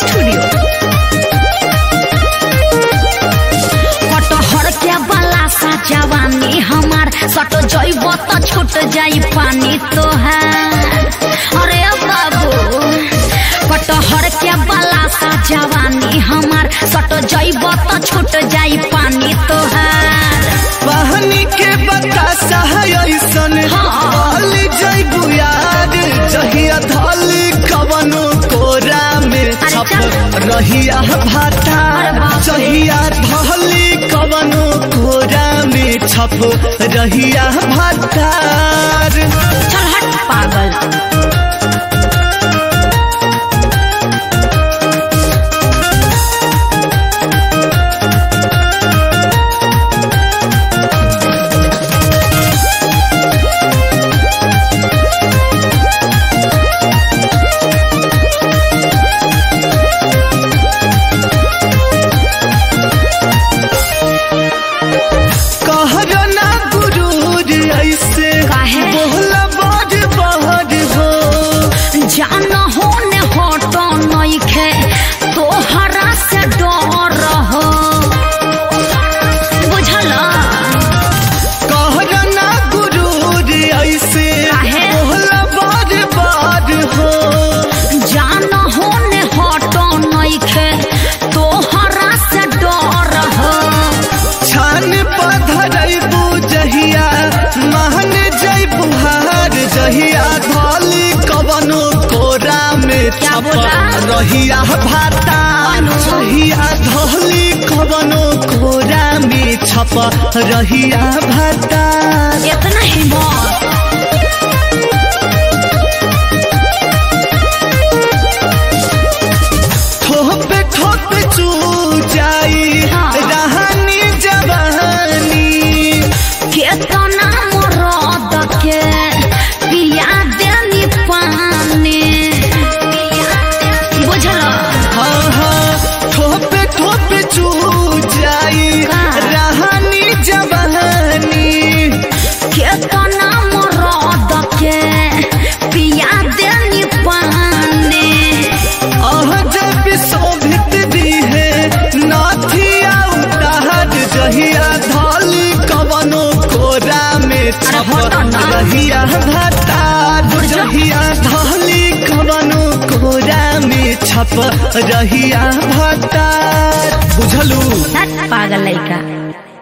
Studio कटहर के बला सा जवानी हमार सट जइब त छूट जाई पानी तोहार अरे बाबू कटहर के बला सा जवानी हमार सट जइब त छूट जाई पानी तोहार पानी के बतासा है ऐसन हाँ। वाली जैबू यार जहिया धली कवनो कोरा में छप चल। रहिया भाता अरे बाप रे। जहिया धली कवनो कोरा में छप रहिया भातार चल हट पागल कहर ना गुरूर ऐसे काहे? बोला बड़ बहर हो जान होने हट नइखे तोहरा से डर हो बुझल कहर ना गुरूर ऐसे काहे? बोला बड़ बड़ हो जान होने हट नइखे तोहरा से डर हो छान पधरैबू जहिया महन जैबू हार जहिया धली कवनो कोरा में क्या छप बोला? रहिया भाता अनु। जहिया धली कवनो कोरा में छप रहिया भाता इतना हिम्मत ठोप ठोप चू जाई हाँ। रहनी जवानी केतना मरद के पिया देनी पानी बुझल हाँ हाँ ठोप ठोप चू जाई का? रहनी जवानी केतना मरद के पिया देनी पानी अह जब शोभित दी है नाथिया उतार जहिया धली कवनो कोरा में छप हटो ना। रहिया भतार जहिया धली कवनो कोरा में छप रहिया भतार बुझलू पागल लइका